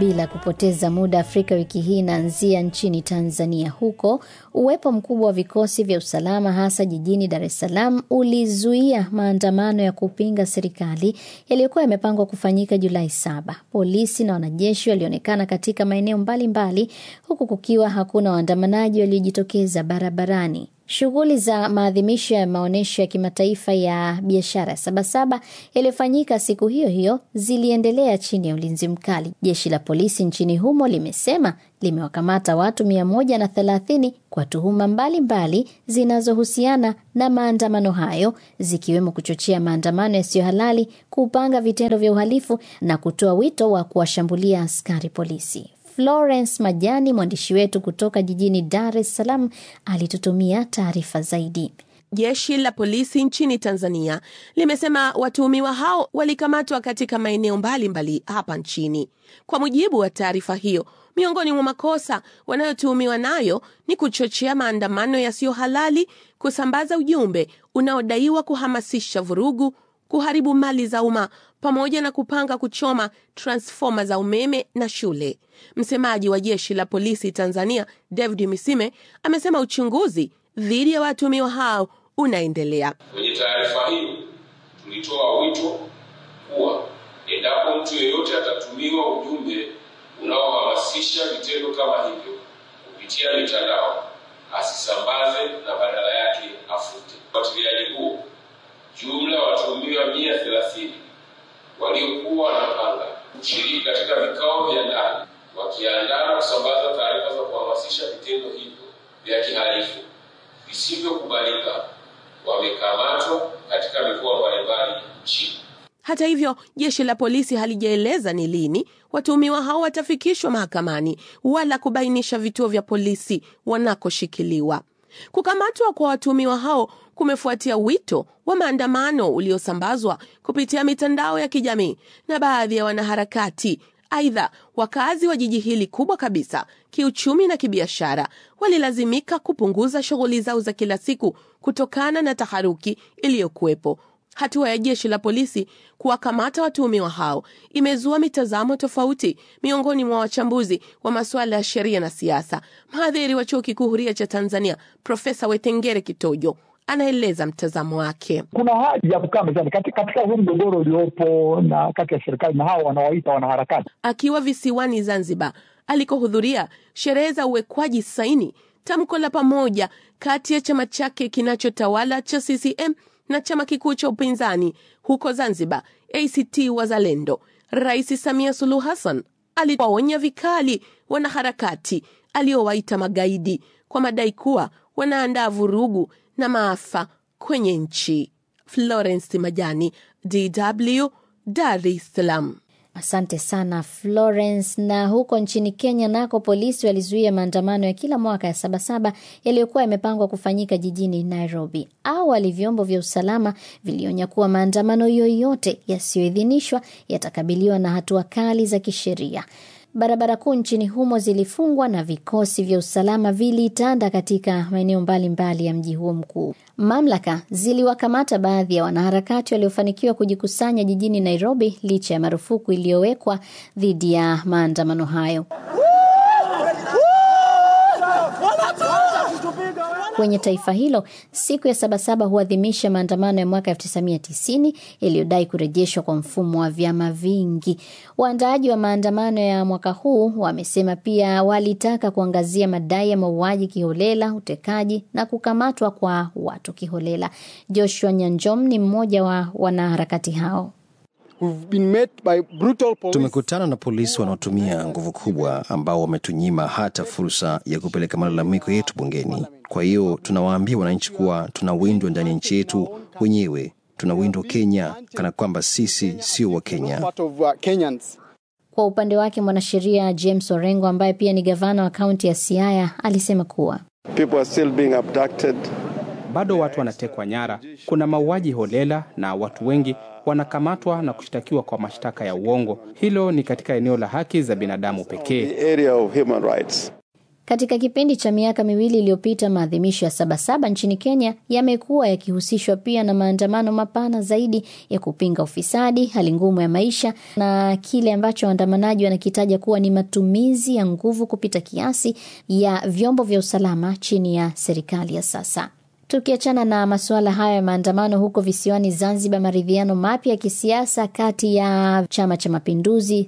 bila kupoteza muda, Afrika wiki hii inaanzia nchini Tanzania. Huko uwepo mkubwa wa vikosi vya usalama hasa jijini Dar es Salaam ulizuia maandamano ya kupinga serikali yaliyokuwa yamepangwa kufanyika Julai saba. Polisi na wanajeshi walionekana katika maeneo mbalimbali, huku kukiwa hakuna waandamanaji waliojitokeza barabarani. Shughuli za maadhimisho ya maonyesho ya kimataifa ya biashara ya Sabasaba yaliyofanyika siku hiyo hiyo ziliendelea chini ya ulinzi mkali. Jeshi la polisi nchini humo limesema limewakamata watu mia moja na thelathini kwa tuhuma mbalimbali zinazohusiana na maandamano hayo zikiwemo kuchochea maandamano yasiyo halali, kupanga vitendo vya uhalifu na kutoa wito wa kuwashambulia askari polisi. Florence Majani, mwandishi wetu kutoka jijini Dar es Salaam, alitutumia taarifa zaidi. Jeshi la polisi nchini Tanzania limesema watuhumiwa hao walikamatwa katika maeneo mbalimbali hapa nchini. Kwa mujibu wa taarifa hiyo, miongoni mwa makosa wanayotuhumiwa nayo ni kuchochea maandamano yasiyo halali, kusambaza ujumbe unaodaiwa kuhamasisha vurugu, kuharibu mali za umma pamoja na kupanga kuchoma transfoma za umeme na shule. Msemaji wa jeshi la polisi Tanzania, David Misime, amesema uchunguzi dhidi ya watuhumiwa hao unaendelea. Kwenye taarifa hiyo tulitoa wito kuwa endapo mtu yeyote atatumiwa ujumbe unaohamasisha vitendo kama hivyo kupitia mitandao, asisambaze na badala yake afute. Ufuatiliaji huo, jumla ya watuhumiwa mia thelathini waliokuwa wanapanga kushiriki katika vikao vya ndani wakiandaa na kusambaza taarifa za kuhamasisha vitendo hivyo vya kihalifu visivyokubalika wamekamatwa katika mikoa mbalimbali nchini. Hata hivyo, jeshi la polisi halijaeleza ni lini watuhumiwa hao watafikishwa mahakamani wala kubainisha vituo vya polisi wanakoshikiliwa. Kukamatwa kwa watuhumiwa hao kumefuatia wito wa maandamano uliosambazwa kupitia mitandao ya kijamii na baadhi ya wanaharakati. Aidha, wakazi wa jiji hili kubwa kabisa kiuchumi na kibiashara walilazimika kupunguza shughuli zao za kila siku kutokana na taharuki iliyokuwepo. Hatua ya jeshi la polisi kuwakamata watuhumiwa hao imezua mitazamo tofauti miongoni mwa wachambuzi wa masuala ya sheria na siasa. Mhadhiri wa chuo kikuu huria cha Tanzania Profesa Wetengere Kitojo anaeleza mtazamo wake. Kuna haja ya kukaa mezani katika, katika huu mgogoro uliopo na kati ya serikali na hao wanaoita wanaharakati. Akiwa visiwani Zanzibar alikohudhuria sherehe za uwekwaji saini tamko la pamoja kati ya chama chake kinachotawala cha CCM na chama kikuu cha upinzani huko Zanzibar, ACT Wazalendo, Rais Samia Suluhu Hassan aliwaonya vikali wanaharakati aliowaita magaidi kwa madai kuwa wanaandaa vurugu na maafa kwenye nchi. Florence Majani, DW, Dar es Salaam. Asante sana Florence. Na huko nchini Kenya nako polisi walizuia maandamano ya kila mwaka ya Sabasaba yaliyokuwa yamepangwa kufanyika jijini Nairobi. Awali vyombo vya usalama vilionya kuwa maandamano yoyote yasiyoidhinishwa yatakabiliwa na hatua kali za kisheria. Barabara kuu nchini humo zilifungwa na vikosi vya usalama vilitanda katika maeneo mbalimbali ya mji huo mkuu. Mamlaka ziliwakamata baadhi ya wanaharakati waliofanikiwa kujikusanya jijini Nairobi licha ya marufuku iliyowekwa dhidi ya maandamano hayo. Kwenye taifa hilo, siku ya Sabasaba huadhimisha maandamano ya mwaka 1990 yaliyodai kurejeshwa kwa mfumo wa vyama vingi. Waandaaji wa maandamano ya mwaka huu wamesema pia walitaka kuangazia madai ya mauaji kiholela, utekaji na kukamatwa kwa watu kiholela. Joshua Nyanjom ni mmoja wa wanaharakati hao. Tumekutana na polisi wanaotumia nguvu kubwa ambao wametunyima hata fursa ya kupeleka malalamiko yetu bungeni. Kwa hiyo tunawaambia wananchi kuwa tunawindwa ndani ya nchi yetu wenyewe, tunawindwa Kenya kana kwamba sisi sio wa Kenya. Kwa upande wake mwanasheria James Orengo ambaye pia ni gavana wa kaunti ya Siaya alisema kuwa bado watu wanatekwa nyara, kuna mauaji holela na watu wengi wanakamatwa na kushtakiwa kwa mashtaka ya uongo. Hilo ni katika eneo la haki za binadamu pekee. Katika kipindi cha miaka miwili iliyopita, maadhimisho ya Sabasaba nchini Kenya yamekuwa yakihusishwa pia na maandamano mapana zaidi ya kupinga ufisadi, hali ngumu ya maisha na kile ambacho waandamanaji wanakitaja kuwa ni matumizi ya nguvu kupita kiasi ya vyombo vya usalama chini ya serikali ya sasa. Tukiachana na masuala haya ya maandamano huko visiwani Zanzibar, maridhiano mapya ya kisiasa kati ya Chama cha Mapinduzi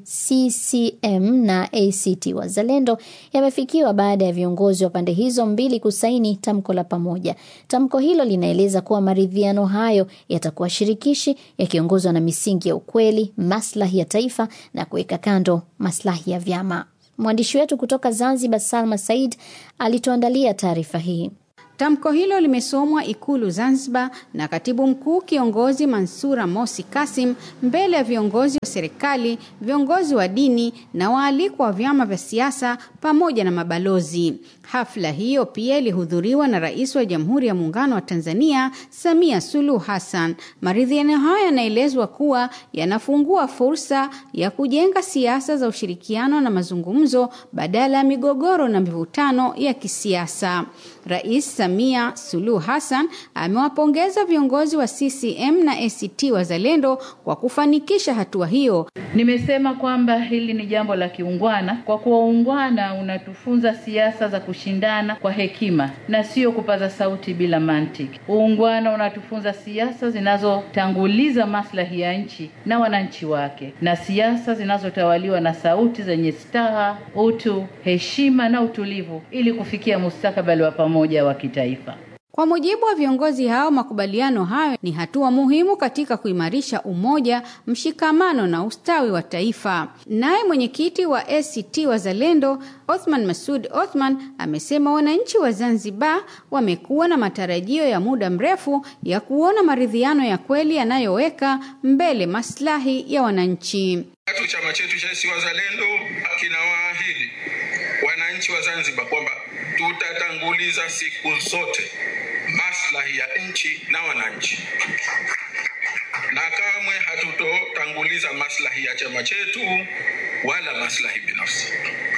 CCM na ACT Wazalendo yamefikiwa baada ya viongozi wa pande hizo mbili kusaini tamko la pamoja. Tamko hilo linaeleza kuwa maridhiano hayo yatakuwa shirikishi, yakiongozwa na misingi ya ukweli, maslahi ya taifa na kuweka kando maslahi ya vyama. Mwandishi wetu kutoka Zanzibar, Salma Said, alituandalia taarifa hii. Tamko hilo limesomwa Ikulu Zanzibar na katibu mkuu kiongozi Mansura Mosi Kasim mbele ya viongozi wa serikali, viongozi wa dini na waalikwa wa vyama vya siasa pamoja na mabalozi. Hafla hiyo pia ilihudhuriwa na Rais wa Jamhuri ya Muungano wa Tanzania Samia Suluhu Hassan. Maridhiano hayo yanaelezwa kuwa yanafungua fursa ya kujenga siasa za ushirikiano na mazungumzo badala ya migogoro na mivutano ya kisiasa. Rais Samia Suluhu Hassan amewapongeza viongozi wa CCM na ACT Wazalendo kwa kufanikisha hatua hiyo. Nimesema kwamba hili ni jambo la kiungwana, kwa kuwa uungwana unatufunza siasa za kushindana kwa hekima na sio kupaza sauti bila mantiki. Uungwana unatufunza siasa zinazotanguliza maslahi ya nchi na wananchi wake, na siasa zinazotawaliwa na sauti zenye staha, utu, heshima na utulivu, ili kufikia mustakabali wa pamoja wa kitaifa. Kwa mujibu wa viongozi hao, makubaliano hayo ni hatua muhimu katika kuimarisha umoja, mshikamano na ustawi wa taifa. Naye mwenyekiti wa ACT Wazalendo Othman Masud Othman amesema wananchi wa Zanzibar wamekuwa na matarajio ya muda mrefu ya kuona maridhiano ya kweli yanayoweka mbele maslahi ya wananchi. Tatu, chama chetu cha ACT Wazalendo kinawaahidi wananchi wa Zanzibar kwamba tutatanguliza siku zote maslahi ya nchi na wananchi, na kamwe hatutotanguliza maslahi ya chama chetu wala maslahi binafsi.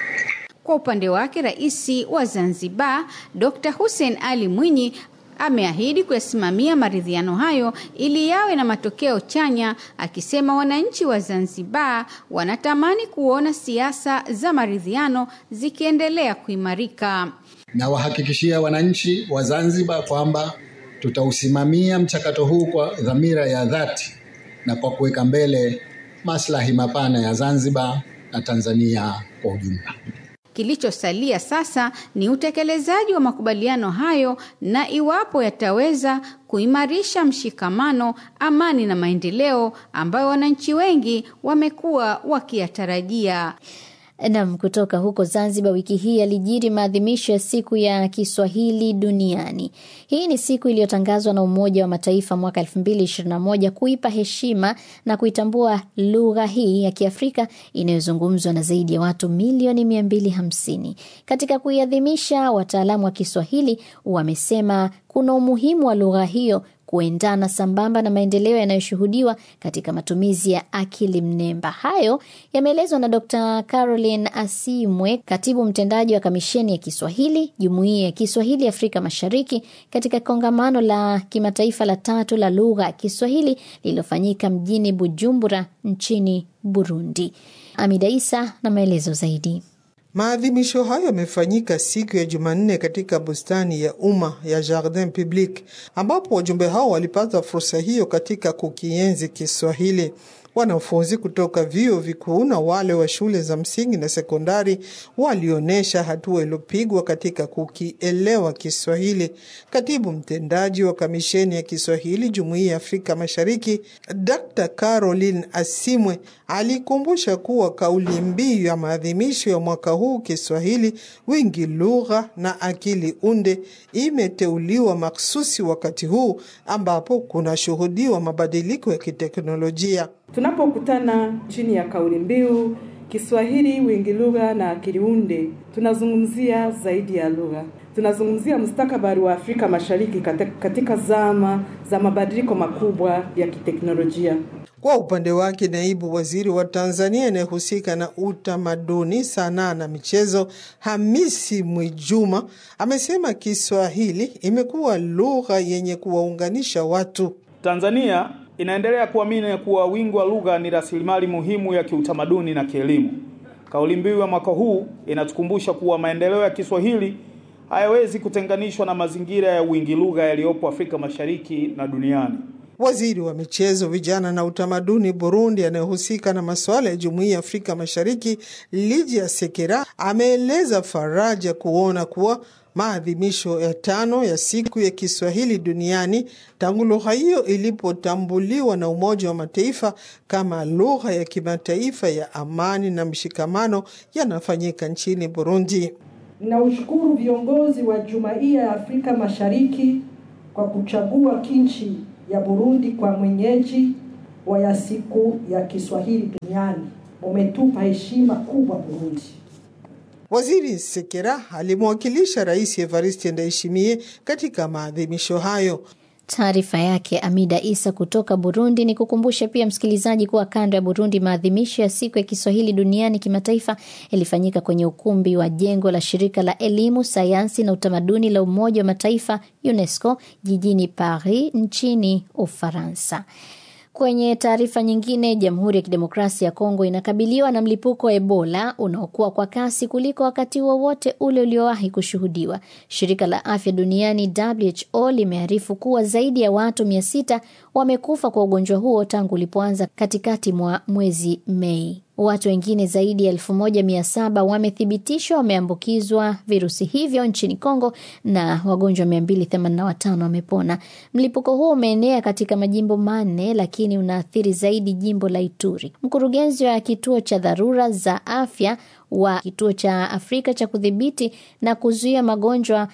Kwa upande wake, Rais wa Zanzibar Dr. Hussein Ali Mwinyi ameahidi kuyasimamia maridhiano hayo ili yawe na matokeo chanya, akisema wananchi wa Zanzibar wanatamani kuona siasa za maridhiano zikiendelea kuimarika. Na wahakikishia wananchi wa Zanzibar kwamba tutausimamia mchakato huu kwa dhamira ya dhati na kwa kuweka mbele maslahi mapana ya Zanzibar na Tanzania kwa ujumla. Kilichosalia sasa ni utekelezaji wa makubaliano hayo na iwapo yataweza kuimarisha mshikamano, amani na maendeleo ambayo wananchi wengi wamekuwa wakiyatarajia. Nam, kutoka huko Zanzibar, wiki hii yalijiri maadhimisho ya siku ya Kiswahili duniani. Hii ni siku iliyotangazwa na Umoja wa Mataifa mwaka 2021 kuipa heshima na kuitambua lugha hii ya Kiafrika inayozungumzwa na zaidi ya watu milioni 250. Katika kuiadhimisha, wataalamu wa Kiswahili wamesema kuna umuhimu wa lugha hiyo kuendana sambamba na maendeleo yanayoshuhudiwa katika matumizi ya akili mnemba. Hayo yameelezwa na Dr. Caroline Asimwe, katibu mtendaji wa Kamisheni ya Kiswahili, Jumuiya ya Kiswahili Afrika Mashariki, katika kongamano la kimataifa la tatu la lugha ya Kiswahili lililofanyika mjini Bujumbura nchini Burundi. Amida Isa na maelezo zaidi. Maadhimisho hayo yamefanyika siku ya Jumanne katika bustani ya umma ya Jardin Public, ambapo wajumbe hao walipata fursa hiyo katika kukienzi Kiswahili. Wanafunzi kutoka vyuo vikuu na wale wa shule za msingi na sekondari walionyesha hatua iliyopigwa katika kukielewa Kiswahili. Katibu mtendaji wa Kamisheni ya Kiswahili Jumuiya ya Afrika Mashariki, Dr. Caroline Asimwe alikumbusha kuwa kauli mbiu ya maadhimisho ya mwaka huu Kiswahili wingi lugha na akili unde imeteuliwa maksusi wakati huu ambapo kunashuhudiwa mabadiliko ya kiteknolojia. Tunapokutana chini ya kauli mbiu Kiswahili wingi lugha na akili unde, tunazungumzia zaidi ya lugha. Tunazungumzia mustakabali wa Afrika Mashariki katika zama za mabadiliko makubwa ya kiteknolojia. Kwa upande wake, naibu waziri wa Tanzania anayehusika na utamaduni, sanaa na michezo, Hamisi Mwijuma, amesema Kiswahili imekuwa lugha yenye kuwaunganisha watu. Tanzania inaendelea kuamini kuwa wingi wa lugha ni rasilimali muhimu ya kiutamaduni na kielimu. Kauli mbiu ya mwaka huu inatukumbusha kuwa maendeleo ya Kiswahili hayawezi kutenganishwa na mazingira ya wingi lugha yaliyopo Afrika Mashariki na duniani. Waziri wa michezo, vijana na utamaduni Burundi anayehusika na masuala ya jumuiya ya Afrika Mashariki, Lydia Sekera, ameeleza faraja kuona kuwa maadhimisho ya tano ya siku ya Kiswahili duniani tangu lugha hiyo ilipotambuliwa na Umoja wa Mataifa kama lugha ya kimataifa ya amani na mshikamano yanafanyika nchini Burundi. Ninaushukuru viongozi wa Jumuiya ya Afrika Mashariki kwa kuchagua nchi ya Burundi kwa mwenyeji wa ya siku ya Kiswahili duniani. Umetupa heshima kubwa Burundi. Waziri Sekera alimwakilisha Rais Evariste Ndayishimiye katika maadhimisho hayo. Taarifa yake Amida Isa kutoka Burundi. Ni kukumbushe pia msikilizaji kuwa kando ya Burundi, maadhimisho ya siku ya Kiswahili duniani kimataifa yalifanyika kwenye ukumbi wa jengo la shirika la elimu, sayansi na utamaduni la Umoja wa Mataifa UNESCO jijini Paris nchini Ufaransa. Kwenye taarifa nyingine, Jamhuri ya Kidemokrasia ya Kongo inakabiliwa na mlipuko wa Ebola unaokuwa kwa kasi kuliko wakati wowote wa ule uliowahi kushuhudiwa. Shirika la Afya Duniani WHO limearifu kuwa zaidi ya watu mia sita wamekufa kwa ugonjwa huo tangu ulipoanza katikati mwa mwezi Mei. Watu wengine zaidi ya elfu moja mia saba wamethibitishwa wameambukizwa virusi hivyo nchini Kongo na wagonjwa 285 wamepona. Mlipuko huo umeenea katika majimbo manne, lakini unaathiri zaidi jimbo la Ituri. Mkurugenzi wa kituo cha dharura za afya wa kituo cha Afrika cha kudhibiti na kuzuia magonjwa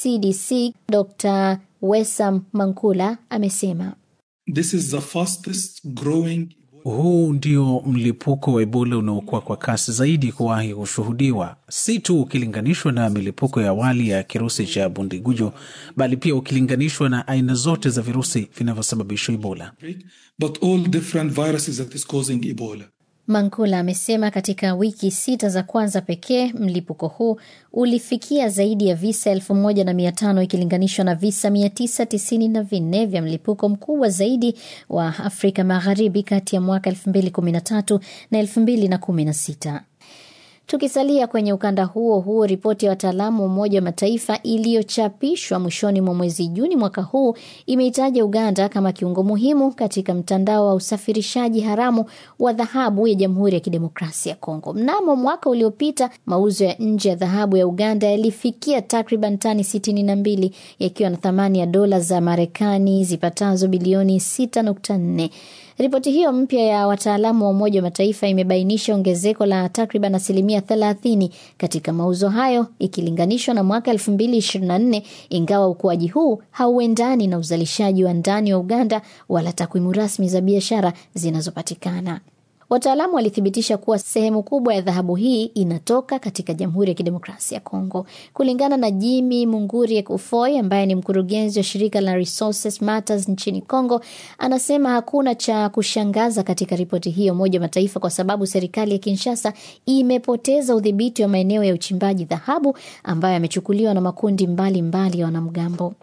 CDC, Dr. Wesam Mankula amesema This is the fastest growing huu ndio mlipuko wa Ebola unaokuwa kwa kasi zaidi kuwahi kushuhudiwa, si tu ukilinganishwa na milipuko ya awali ya kirusi cha Bundigujo, bali pia ukilinganishwa na aina zote za virusi vinavyosababisha Ebola. But all different viruses that is causing Ebola. Mankula amesema katika wiki sita za kwanza pekee mlipuko huu ulifikia zaidi ya visa elfu moja na mia tano ikilinganishwa na visa mia tisa tisini na vinne vya mlipuko mkubwa zaidi wa Afrika Magharibi kati ya mwaka elfu mbili kumi na tatu na elfu mbili na kumi na sita. Tukisalia kwenye ukanda huo huo, ripoti ya wataalamu wa Umoja wa Mataifa iliyochapishwa mwishoni mwa mwezi Juni mwaka huu imeitaja Uganda kama kiungo muhimu katika mtandao wa usafirishaji haramu wa dhahabu ya Jamhuri ya Kidemokrasia ya Kongo. Mnamo mwaka uliopita, mauzo ya nje ya dhahabu ya Uganda yalifikia takriban tani sitini na mbili yakiwa na thamani ya dola za Marekani zipatazo bilioni 6.4. Ripoti hiyo mpya ya wataalamu wa Umoja wa Mataifa imebainisha ongezeko la takriban asilimia 30 katika mauzo hayo ikilinganishwa na mwaka 2024, ingawa ukuaji huu hauendani na uzalishaji wa ndani wa Uganda wala takwimu rasmi za biashara zinazopatikana. Wataalamu walithibitisha kuwa sehemu kubwa ya dhahabu hii inatoka katika Jamhuri ya Kidemokrasia ya Kongo. Kulingana na Jimmy Munguri Ekufoy ambaye ni mkurugenzi wa shirika la Resources Matters nchini Kongo, anasema hakuna cha kushangaza katika ripoti hiyo Umoja wa Mataifa kwa sababu serikali ya Kinshasa imepoteza udhibiti wa maeneo ya uchimbaji dhahabu ambayo yamechukuliwa na makundi mbalimbali mbali ya wanamgambo.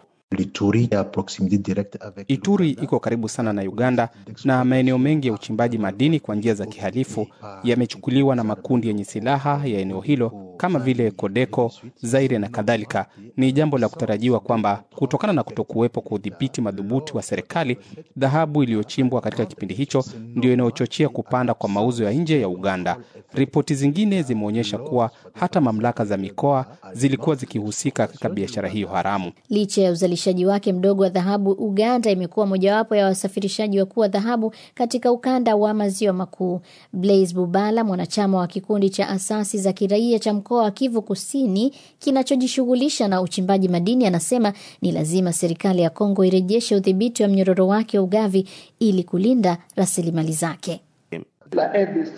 Ituri iko karibu sana na Uganda na maeneo mengi ya uchimbaji madini kwa njia za kihalifu yamechukuliwa na makundi yenye silaha ya eneo hilo kama vile Kodeko, Zaire na kadhalika. Ni jambo la kutarajiwa kwamba kutokana na kutokuwepo kwa udhibiti madhubuti wa serikali, dhahabu iliyochimbwa katika kipindi hicho ndio inayochochea kupanda kwa mauzo ya nje ya Uganda. Ripoti zingine zimeonyesha kuwa hata mamlaka za mikoa zilikuwa zikihusika katika biashara hiyo haramu. Licha ya uzalishaji wake mdogo wa dhahabu, Uganda imekuwa mojawapo ya wasafirishaji wakuu wa dhahabu katika ukanda wa maziwa makuu. Blaise Bubala, mwanachama wa kikundi cha asasi za kiraia cha mkoa wa Kivu Kusini kinachojishughulisha na uchimbaji madini, anasema ni lazima serikali ya Kongo irejeshe udhibiti wa mnyororo wake wa ugavi ili kulinda rasilimali zake.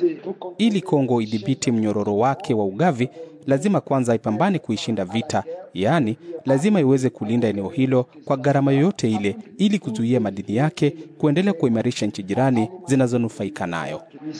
Ili Kongo idhibiti mnyororo wake wa ugavi, lazima kwanza ipambane kuishinda vita yaani lazima iweze kulinda eneo hilo kwa gharama yoyote ile, ili kuzuia madini yake kuendelea kuimarisha nchi jirani zinazonufaika nayo.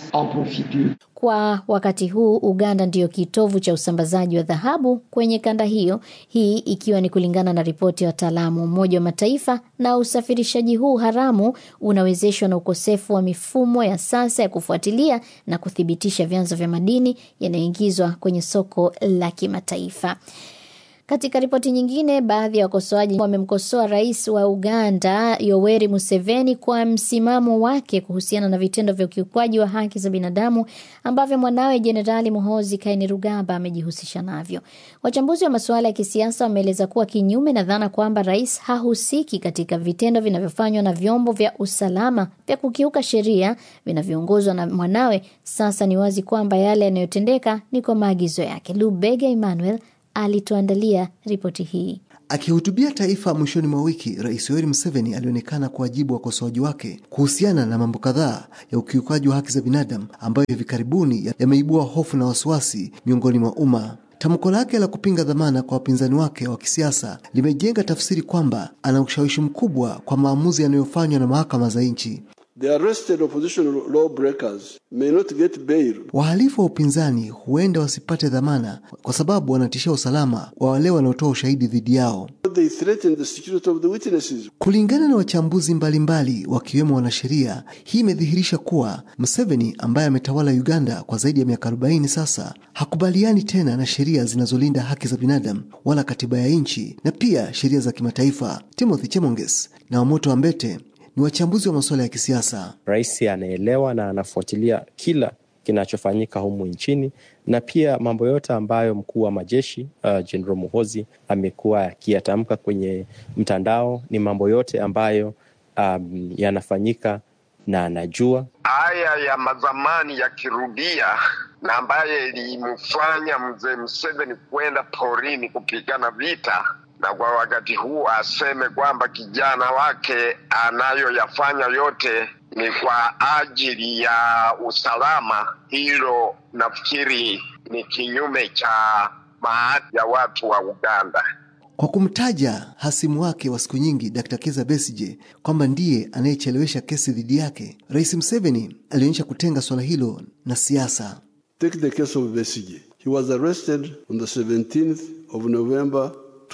Kwa wakati huu Uganda ndiyo kitovu cha usambazaji wa dhahabu kwenye kanda hiyo, hii ikiwa ni kulingana na ripoti ya wataalamu wa Umoja wa Mataifa. Na usafirishaji huu haramu unawezeshwa na ukosefu wa mifumo ya sasa ya kufuatilia na kuthibitisha vyanzo vya madini yanayoingizwa kwenye soko la kimataifa. Katika ripoti nyingine, baadhi ya wakosoaji wamemkosoa rais wa Uganda Yoweri Museveni kwa msimamo wake kuhusiana na vitendo vya ukiukwaji wa haki za binadamu ambavyo mwanawe Jenerali Muhoozi Kainerugaba amejihusisha navyo. Wachambuzi wa masuala ya kisiasa wameeleza kuwa kinyume na dhana kwamba rais hahusiki katika vitendo vinavyofanywa na vyombo vya usalama vya kukiuka sheria vinavyoongozwa na mwanawe, sasa ni wazi kwamba yale yanayotendeka ni kwa maagizo yake. Lubega Emmanuel alituandalia ripoti hii. Akihutubia taifa mwishoni mwa wiki, Rais Yoweri Museveni alionekana kuwajibu wakosoaji wake kuhusiana na mambo kadhaa ya ukiukaji wa haki za binadamu ambayo hivi karibuni yameibua hofu na wasiwasi miongoni mwa umma. Tamko lake la kupinga dhamana kwa wapinzani wake wa kisiasa limejenga tafsiri kwamba ana ushawishi mkubwa kwa maamuzi yanayofanywa na mahakama za nchi. The arrested opposition lawbreakers may not get bail. Wahalifu wa upinzani huenda wasipate dhamana kwa sababu wanatishia usalama wa wale wanaotoa ushahidi dhidi yao. They threaten the security of the witnesses. Kulingana na wachambuzi mbalimbali wakiwemo wanasheria, hii imedhihirisha kuwa Museveni ambaye ametawala Uganda kwa zaidi ya miaka 40 sasa hakubaliani tena na sheria zinazolinda haki za binadamu wala katiba ya nchi na pia sheria za kimataifa. Timothy Chemonges na Wamoto Ambete ni wachambuzi wa masuala ya kisiasa. Rais anaelewa na anafuatilia kila kinachofanyika humu nchini na pia mambo yote ambayo mkuu wa majeshi Jenerali uh, Muhozi amekuwa akiyatamka kwenye mtandao ni mambo yote ambayo um, yanafanyika na anajua haya ya mazamani yakirudia na ambaye ilimfanya mzee Museveni kwenda porini kupigana vita na kwa wakati huu aseme kwamba kijana wake anayoyafanya yote ni kwa ajili ya usalama, hilo nafikiri ni kinyume cha maadili ya watu wa Uganda. Kwa kumtaja hasimu wake wa siku nyingi Dr. Kizza Besigye kwamba ndiye anayechelewesha kesi dhidi yake, Rais Museveni alionyesha kutenga swala hilo na siasa. Take the case of Besigye. He was arrested on the 17th of November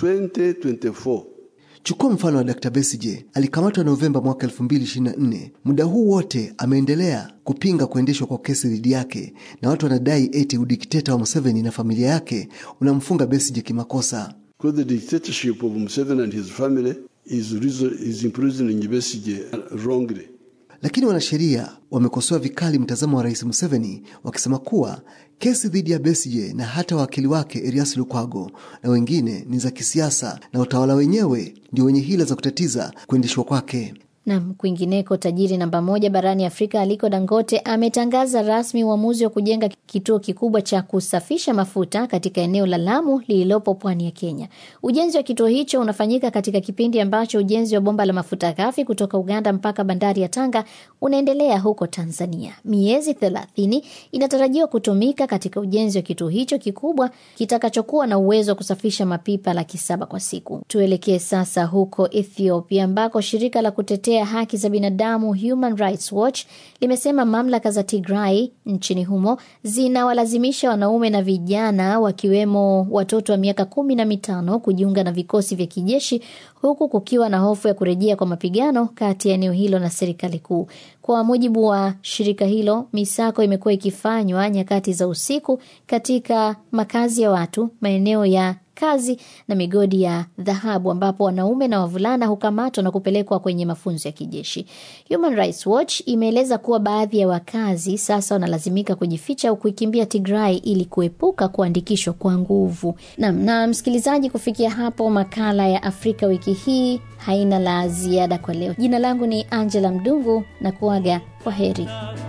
2024. Chukua mfano wa Dr. Besigye alikamatwa Novemba mwaka 2024. Muda huu wote ameendelea kupinga kuendeshwa kwa kesi dhidi yake, na watu wanadai eti udikteta wa Museveni na familia yake unamfunga Besigye kimakosa. The dictatorship of Museveni and his family is, is imprisoning Besigye wrongly. Lakini wanasheria wamekosoa vikali mtazamo wa Rais Museveni wakisema kuwa kesi dhidi ya Besigye na hata wakili wake Erias Lukwago na wengine ni za kisiasa na utawala wenyewe ndio wenye hila za kutatiza kuendeshwa kwake. Nam, kwingineko, tajiri namba moja barani Afrika Aliko Dangote ametangaza rasmi uamuzi wa kujenga kituo kikubwa cha kusafisha mafuta katika eneo la Lamu lililopo pwani ya Kenya. Ujenzi wa kituo hicho unafanyika katika kipindi ambacho ujenzi wa bomba la mafuta ghafi kutoka Uganda mpaka bandari ya Tanga unaendelea huko Tanzania. Miezi thelathini inatarajiwa kutumika katika ujenzi wa kituo hicho kikubwa kitakachokuwa na uwezo wa kusafisha mapipa laki saba kwa siku. Tuelekee sasa huko Ethiopia ambako shirika la kutetea haki za binadamu Human Rights Watch limesema mamlaka za Tigray nchini humo zinawalazimisha wanaume na vijana wakiwemo watoto wa miaka kumi na mitano kujiunga na vikosi vya kijeshi huku kukiwa na hofu ya kurejea kwa mapigano kati ya eneo hilo na serikali kuu. Kwa mujibu wa shirika hilo, misako imekuwa ikifanywa nyakati za usiku katika makazi ya watu, maeneo ya kazi na migodi ya dhahabu ambapo wanaume na wavulana hukamatwa na kupelekwa kwenye mafunzo ya kijeshi. Human Rights Watch imeeleza kuwa baadhi ya wakazi sasa wanalazimika kujificha au kuikimbia Tigray ili kuepuka kuandikishwa kwa nguvu. Na, na msikilizaji, kufikia hapo makala ya Afrika wiki hii haina la ziada kwa leo. Jina langu ni Angela Mdungu na kuaga kwa heri.